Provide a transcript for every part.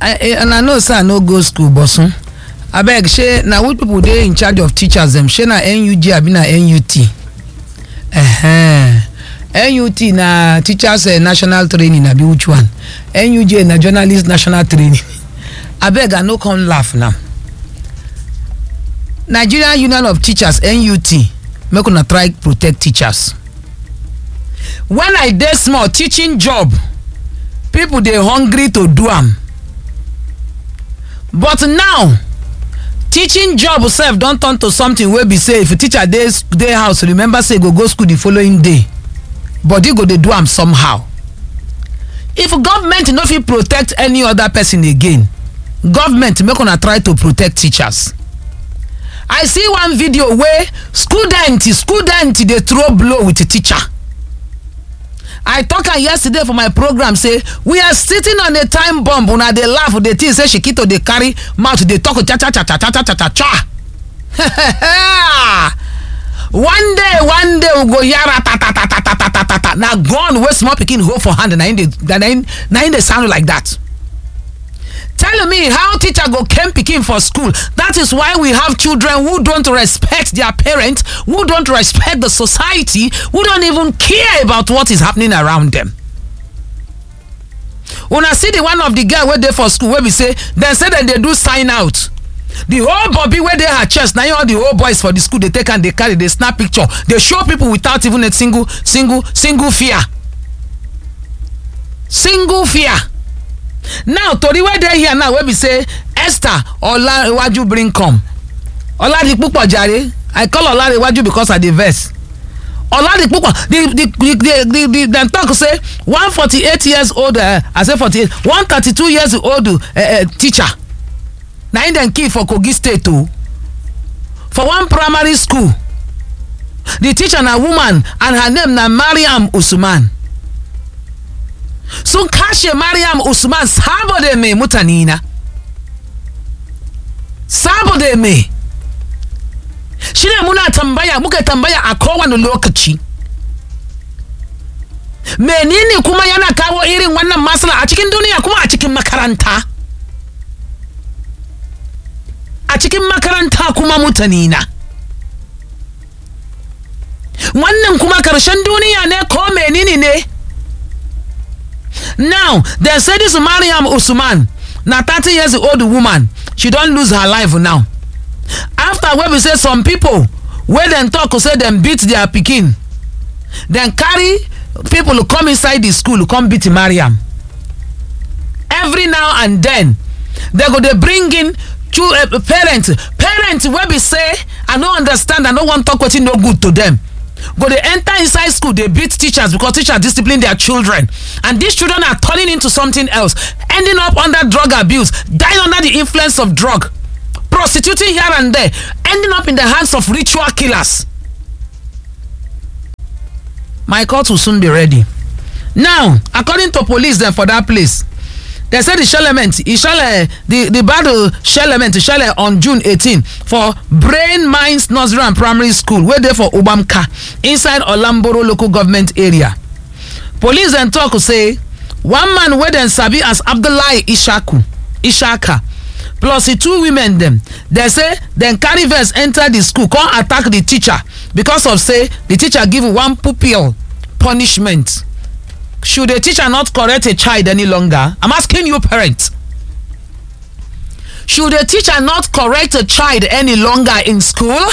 I, and i know say i no go school bosun abeg shey na which people dey in charge of teachers dem shey na nug abi na nut uh-huh. nut na teachers uh, national training abi which one nuj na journalist national training abeg i no come laugh now nigerian union of teachers nut make una try protect teachers when i dey small teaching job people dey hungry to do am but now teaching job sef don turn to something wey be say if a teacher dey dey house remember say e go go school the following day body go dey do am somehow if government no fit protect any other person again government make una try to protect teachers i see one video wey student student dey throw blow with teacher i talk am yesterday for my program say we are sitting on a time bomb una dey laugh dey think say shikito dey carry mouth dey talk cha cha cha cha cha cha cha cha cha one day one day we go yara ta ta ta ta ta ta ta ta ta na gun wey small pikin hold for hand na im dey na im na im dey sound like that tell me how teacher go cane pikin for school that is why we have children who don't respect their parents who don't respect the society who don't even care about what is happening around them una see the one of the girl wey dey for school wey be say dem say dem dey do sign out the whole bobby wey dey her chest na im all the whole boys for the school dey take am dey carry dey snap picture dey show people without even a single single single fear single fear now tori wey dey here now wey be say esther olarewaju bring come oladipupo jare i call olarewaju because i dey vex oladipupo the the the the the dem talk say one forty-eight years old uh, i say forty-eight one thirty-two years old uh, uh, teacher na im dem kill for kogi state o for one primary school the teacher na woman and her name na mariam usman sun kashe mariam usman saboda mai mutane na saboda mai shi ne muna tambaya muka tambaya a kowane lokaci menene kuma yana kawo irin wannan masala a cikin duniya kuma a cikin makaranta a cikin makaranta kuma mutane na wannan kuma karshen duniya ne ko menene ne now dem say dis mariam usman na thirty years old woman she don lose her life now after wey be say some pipo wey dem tok say dem beat dia pikin dem carry pipo come inside di school come beat mariam every now and den dem go dey bring in parent parent wey be say i no understand i no wan talk wetin no good to dem go dey enter inside school dey beat teachers because teachers discipline their children and these children are turning into something else ending up under drug abuse dying under the influence of drug prostituting here and there ending up in the hands of ritual killers my court will soon be ready now according to police dem for dat place dem say di shellment e shell di di battle shellment shell on june 18 for brain mines nursery and primary school wey dey for ubamka inside olamboro local government area police dem tok say one man wey dem sabi as abdullahi ishaku ishaka plus di two women dem dem say dem carry vex enter di school come attack di teacher because of say di teacher give one pupil punishment should a teacher not correct a child any longer i'm asking you parents should a teacher not correct a child any longer in school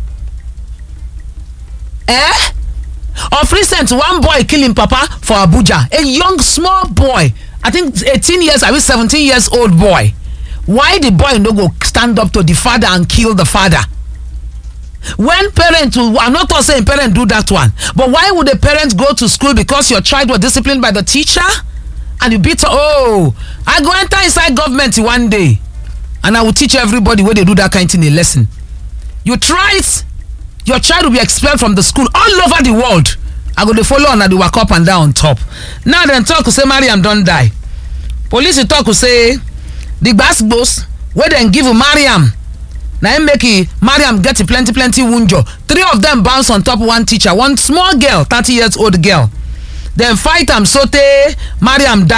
eh of recent one boy kill him papa for abuja a young small boy i think 18 years i mean 17 years old boy why the boy no go stand up to the father and kill the father when parents i'm not talking saying parent do that one but why would the parent go to school because your child was disciplined by the teacher and you beat her oh i go enter inside government one day and i will teach everybody wey dey do that kind thing a lesson you try it your child will be expelled from the school all over the world i go dey follow una dey waka up and down on top now dem talk say mariam don die police talk say the gbas wey dem give mariam na im make mariam get plenty plenty wunjo three of dem bounce on top one teacher one small girl thirty years old girl dem fight am sotey mariam die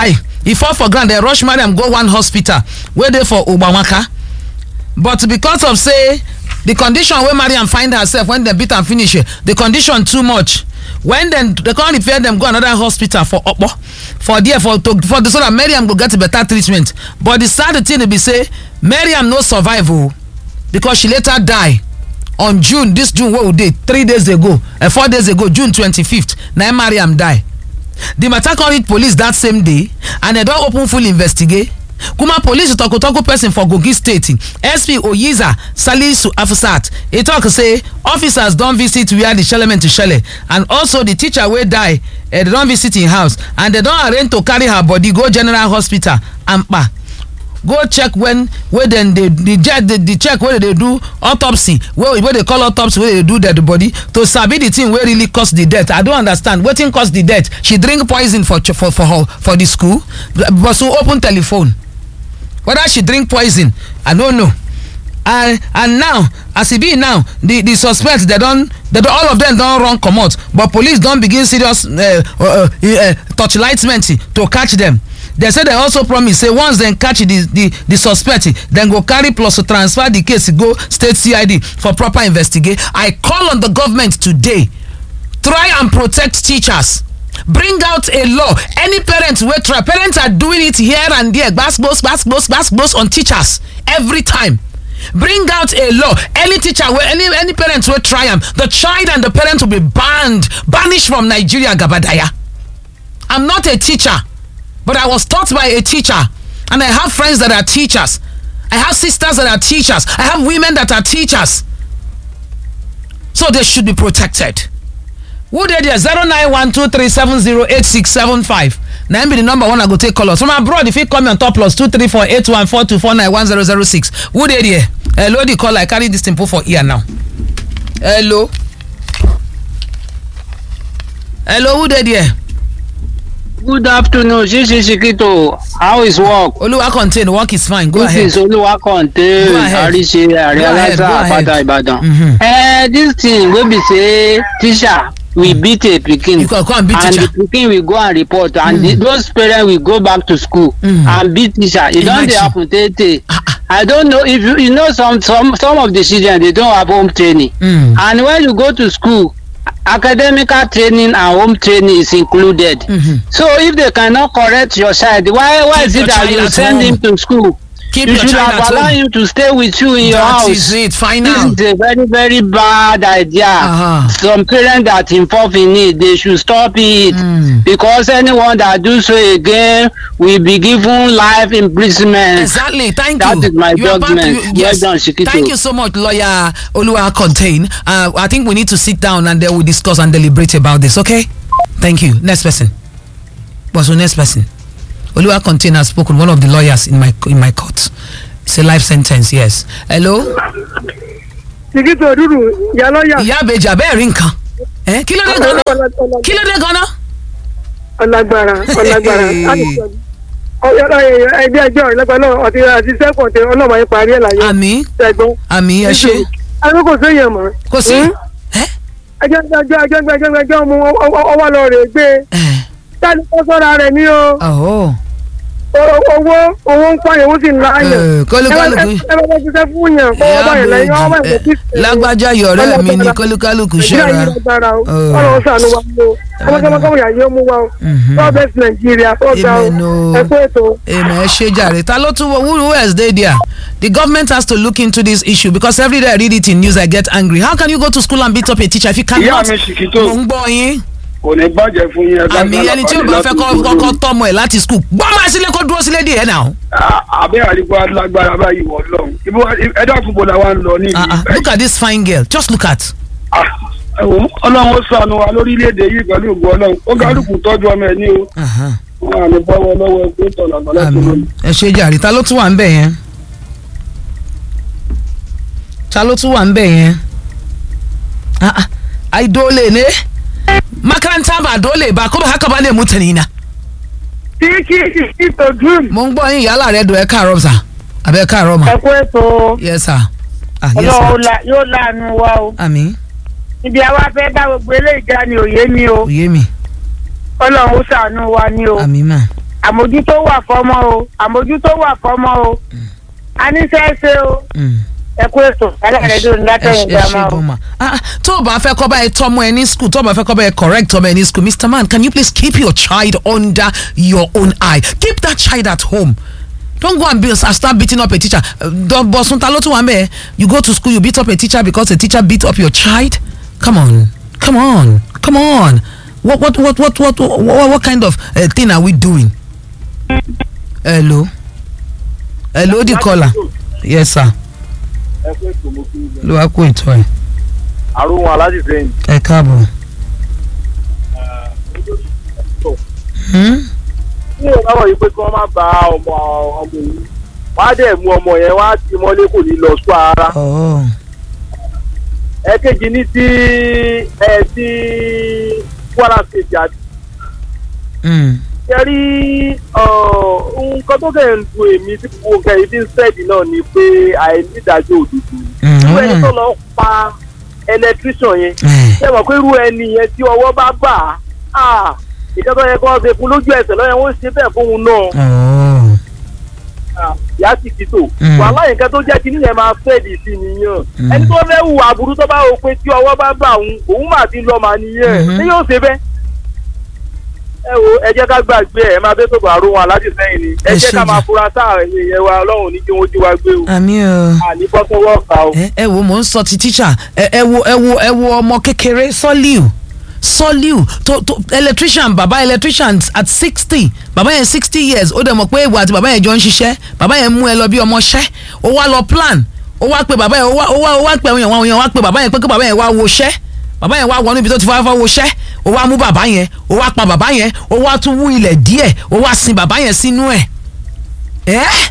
e fall for ground dem rush mariam go one hospital wey dey for ogbamaka but because of say the condition wey mariam find herself when dem beat am finish eh, the condition too much when dem dey come repair dem go another hospital for okpo for there for to for the so that mariam go get better treatment but the sad thing be say mariam no survive o because she later die on june this june wey we dey three days ago uh, four days ago june twenty-fifth na im mariam die the matter come reach police that same day and dem don open full investigate kuma police toku-toku person for kogi state sp oyiza salisu afusat e tok say officers don visit wia di shelemen shele and also di teacher wey die dem don visit im house and dem don arrange to carry her body go general hospital ampa go check when wey dem dey the check the, the check wey dem dey do autopsy wey wey dey call autopsy wey dey do dead body to sabi the thing wey really cause the death i don understand wetin cause the death she drink poison for ch- for for her for the school but so open telephone whether she drink poison i no know and and now as e be now the the suspect they don they don all of them don run comot but police don begin serious uh, uh, uh, torchlightment to catch them they say they also promise say once dem catch the the the suspect dem go carry plus transfer the case go state cid for proper investigate i call on the government today try and protect teachers bring out a law any parent wey try parents are doing it here and there gbasgbos gbasgbos gbasgbos on teachers every time bring out a law any teacher wey any any parent wey try am the child and the parent will be banned banished from nigeria gabadaya i'm not a teacher but i was taught by a teacher and i have friends that are teachers i have sisters that are teachers i have women that are teachers so they should be protected who dey there zero nine one two three seven zero eight six seven five na im be the number one i go take call us from abroad you fit call me on top plus two three four eight one four two four nine one zero zero six who dey there hello the caller i carry this thing put for ear now hello hello who dey there Good afternoon, Shishi Shikito. How is work? oluwa contain work is fine go this ahead is Oluwakonte Go ahead. Arise Go ahead, Arialaza go ahead. Apata Ibadan. Mhm. Eh, this thing wey be say teacher we beat a pikin You go come beat and teacher. the pikin will go and report and the, those parents will go back to school Mm. and beat teacher. E don dey Imagine. happen tey tey. Ah, ah. I don't know if you, you know some some some of the children they don't have home training Mm. and when you go to school academical training and home training is included. Mhm. So if they cannot correct your child, why why Keep is your it that child you at send home. him to school? keep you your should child have at allowed home him to stay with you in your that house. is it fine This now is a very very bad idea. Uh-huh. Some parents that involve in it, they should stop it Mm. because anyone that do so again will be given life imprisonment. exactly thank That you is my You are back to- judgment. you- Well yes done, Shikito. thank you so much lawyer oluwa contain uh, i think we need to sit down and then we discuss and deliberate about this okay thank you next person what's the next person oluwa contain has spoken one of the lawyers in my in my court it's a life sentence yes hello Tìkítì òdúdú ìyá lọ́yà ìyá àbèjì abẹ́ẹ̀rí nǹkan ẹ kí ló dé gan-an kí ló dé gan-an ọlágbára ọlágbára ẹgbẹ́ ẹjọ́ ìlẹ́gbẹ́ náà ọtí àti sẹ́kọ̀ọ́ tẹ ọlọ́mọ yẹn parí ẹ̀ láyé àmì ṣẹ́gbọ́n. àmì ẹ ṣe àwọn kò séèyàn mọ́. kò sí ẹ ẹjọ́ ẹjọ́ ẹjọ́ ẹjọ́ ẹjọ́ ẹjọ́ mu ọwọ́ lọ rè gbé ẹ táni kó sọ́ra rẹ̀ ní o ọ̀hún owó owó ń pààyàn ó sì ń láàyàn. Eh, kólúkálùkù. ẹ bá bá ṣiṣẹ́ fún yàn kó wọ́n bá yàn lẹ́yìn ọwọ́ bá yàn kí. lágbájá yọ̀rẹ́ mi ni kólúkálùkù nàìjíríà ṣọ́ra yìí lágbára o Oh. ọlọ́run ṣàánú wa o ọmọkẹ́mọkẹ́mọ yà yóò mú wa o Mhm. god bless nàìjíríà ó ga o Amen o. ẹ kú ètò. Amen. ẹ ṣe jàre ta ló tún who who else dey there the government has to look into this issue because every day i read it in news i get angry how can you go to school and beat up a teacher if you ìyá cannot mi ṣìkìtò mo ń gbọ́ yín kò ní bàjẹ́ fún yín ẹgbẹ́ àmì ẹni tí ó bá fẹ́ kọ́ kọ́kọ́ tọ́mọ ẹ̀ láti school gbọ́ máa sílé kó dúró sílé díẹ̀ náà àbẹ́ àdìpọ̀ alágbára báyìí wọ̀ lọ́hùn ibo ẹ̀dá àkùnbó la wa ń lọ ní Ah, ah, ìlú look at this fine girl just look at ẹ̀wọ̀n ọlọ́run ó sànù wa lórílẹ̀‐èdè yìí pẹ̀lú ògùn ọlọ́run ó kálukú tọ́jú ọmọ ẹ̀ ní o Aha. wọn à ní bọ́wọ́ lọ́wọ́ ẹgbẹ́ tọ̀nà àgbàlá tó àmì lónìí. ẹ ṣe jàre ta ló tún wà ń bẹ̀ yẹn ta ló tún wà ń bẹ̀ yẹn Ah, ah. ai dole ne makaranta ba dole ba kuma haka ba ne mutane na tìkítì ìtò dùn mo ń gbọ́ yín ìyálà rẹ̀ dùn ẹ káàárọ̀ sà àbẹ ẹ káàárọ̀ mà ẹ kú ètò yes sir ah yes ọlọ́run sir la- yóò láàánú wa o àmì ibi àwa fẹ́ bá gbogbo eléyìí já ni òye mi o òye mi ọlọ́run ó ṣàánú wa ni o àmì mà àmójútó wà fọmọ o àmójútó wà fọmọ o a ní sẹ́ẹ̀sẹ̀ o Mm. ẹ kú ètò ẹlẹ́rìí dùn látẹ̀yìn ẹ ṣe gbàmọ́ o. gan ma Ah, ah, tó o bá fẹ́ kọ́ báyìí tọ́mọ ẹ ní school tó o bá fẹ́ kọ́ báyìí correct ọmọ ẹ ní school mr man can you please keep your child under your own eye keep that child at home don't go and be, uh, start beating up a teacher Uh, don- bọ̀sùn ta ló tún wà mẹ́ you go to school you beat up a teacher because a teacher beat up your child come on come on come on what what what what what what, what kind of uh, thing are we doing hello hello the caller yes sir ẹ pé ètò mo kí n ló wá kó ìtọ́ ẹ̀ àrùn aláàjì sẹ́yìn. ẹ káàbọ̀. Hmm? ní ìrọ̀lọ́wọ́ yìí pé kí wọ́n má ba ọmọ ọmọ òun wọ́n á dẹ̀ mú ọmọ yẹn wọ́n á ti mọ́lé kò ní lọ sọ ara. Oh. ẹ̀kejì ní ti ẹ̀ ti Kwara State àti Mm. kẹrí nǹkan tó kẹ̀ ń du èmi tí gbogbo nǹkan yìí fi ń sẹ́ẹ̀dì náà ni pé àìnídàájọ́ òdodo. Mm. irú ẹni tó lọ pa electrician yẹn Eh. ṣé mọ̀ pé irú ẹni yẹn tí ọwọ́ bá bà á ìjọba yẹn kọ́ ṣe fún lójú ẹsẹ̀ lọ́yẹ̀ wọ́n ṣe bẹ́ẹ̀ fóun náà Oh. ìyá sì ti tò Mm. wàhálà nǹkan tó jẹ́ kí níyẹn máa fẹ́ẹ̀dì sí nìyẹn Mm. ẹni tó fẹ́ hùwà aburú tó bá wò pé tí ọwọ́ bá bà òun òun mà ti lọ mà nìyẹn Mhm. ṣé yóò ṣe bẹ́ẹ̀ ẹ wo ẹ jẹ́ ká gbàgbé ẹ̀ ẹ máa bẹ́ tó bọ̀ àrùn wọn aláṣẹ sẹ́yìn ni ẹ Ẹ jẹ́ ṣe ká máa jù. fura sáà ẹ̀yìn yẹn wa ọlọ́run ní kí wọ́n jí wa gbé o àmì o. àní bọ́ sọ́wọ́ ọ̀ka o. ẹ ẹ wo mò ń sọ ti teacher ẹ ẹ wo ẹ wo ẹ wo ọmọ kékeré sọliu sọliu tó tó electrician baba electrician at sixty baba yẹn sixty years ó dẹ̀ mọ̀ pé ìwà àti baba yẹn jọ ń ṣiṣẹ́ baba yẹn mú ẹ lọ bí ọmọṣẹ́ ó wá lọ plan ó wá pe baba yẹn ó wá ó wá ó wá pe àwọn èèyàn àwọn èèyàn wá pe baba yẹn pé kí baba yẹn wá woṣẹ́ baba yẹn wá wọnú ibi tó ti fọwọ́ woṣẹ́ ó wá mú baba yẹn ó wá pa baba yẹn ó wá tún wú ilẹ̀ díẹ̀ ó wá sin baba yẹn sínú ẹ̀ ẹ́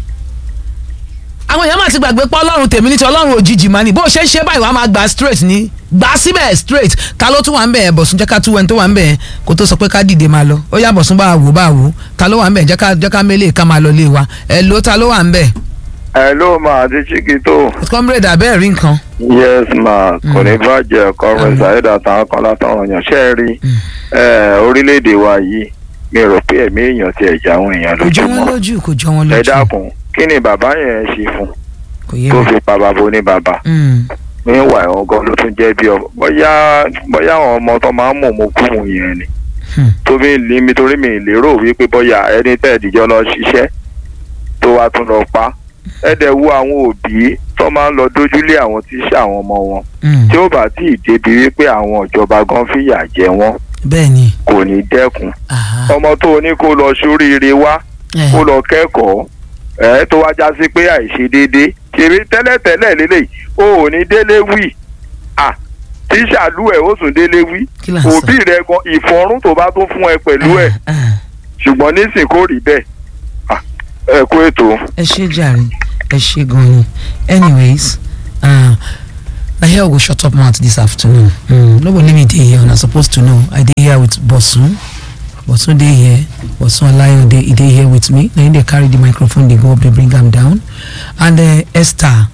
àwọn èèyàn máa ti gbàgbé pé ọlọ́run tèmi ní ti ọlọ́run òjijì máa ní bó ṣe ń ṣe báyìí wàá máa gbà straight ní gbà síbẹ̀ straight ta ló tún wà ń bẹ̀ bọ̀sùn jẹ́ ká tú ẹni tó wà ń bẹ̀ kó tó sọ pé ká dìde máa lọ ó yá bọ̀sùn bá wò bá wò ta ló wà ń bẹ̀ jẹ́ ká jẹ́ ká mélé ká máa lọ lé wa ẹ ló ta ló wà ń bẹ̀ ẹ ló máa ti chiquito comrade abẹ́ẹ̀ rí nǹkan yes ma kò ní bàjẹ́ kọ́rin saheed àtàwọn kan látàwọn èèyàn ṣe é rí ẹ, orílẹ̀-èdè wa yìí mi rò pé ẹ̀mí èèyàn ti ẹ̀jẹ̀ àwọn èèyàn kò jọ wọn lójúmọ́ lójú kò jọ wọn ẹ lójú dákun kí ni bàbá yẹn ṣe fún kò yé tó mi fi pa bàbá oníbàbá Mm, níwà ẹ̀wọ̀n gan ló tún jẹ́ bí ọmọ bóyá bóyá àwọn ọmọ tó máa ń mọ̀ mọ́ kú mu yẹn ni Hmm. tó bí lè mi torí mi lérò wípé bóyá ẹni tẹ́ ìdíjọ́ lọ ṣiṣẹ́ tó wá tún lọ pa ẹ dẹ̀ wo àwọn òbí tó máa ń lọ dójúlé àwọn tíṣà àwọn ọmọ wọn mm, tí ó bá tí ì débi wípé àwọn ìjọba gan fìyà jẹ wọn bẹ́ẹ̀ ni kò ní dẹ́kun aha, ọmọ tó o ní kó lọ sóríire wá eh, kó lọ kẹ́kọ̀ọ́ ẹ̀ tó wá já sí pé àìṣedéédé kiri tẹ́lẹ̀tẹ́lẹ̀ lélẹ̀ o ò ní délé wí à tíṣà lú ẹ̀ ó sùn délé wí kí là ń sọ òbí rẹ gan ìfọ̀rún tó bá tún fún ẹ pẹ̀lú ẹ̀ Ah, ah. ṣùgbọ́n nísìn kò rí bẹ́ẹ̀ À, ẹ kú ètò. ẹ ṣe jàre ẹ ṣe gan ni anyways uh, na here we go shut up mouth this afternoon mm, no go leave me dey here una suppose to know i dey here with bosun bosun dey here bosun alayo dey e dey here with me na him dey carry the microphone dey go up dey bring am down and uh, esther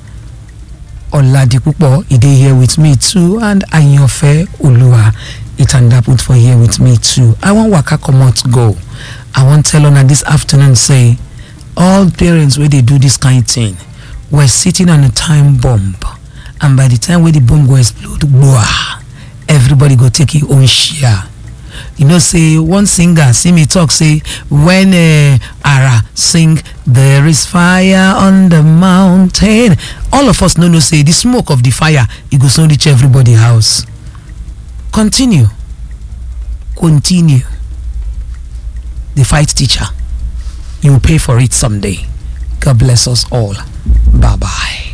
oladipupo e dey here with me too and ayanfe oluwa itandaput for here with me too i wan waka comot go i wan tell una this afternoon say all parents wey dey do this kind thing were sitting on a time bomb and by the time wey the bomb go explode gboah everybody go take im own share you know say one singer see me talk say when uh, ara sing there is fire on the mountain all of us no know say the smoke of the fire e go soon reach everybody house continue continue the fight teacher you will pay for it someday god bless us all bye bye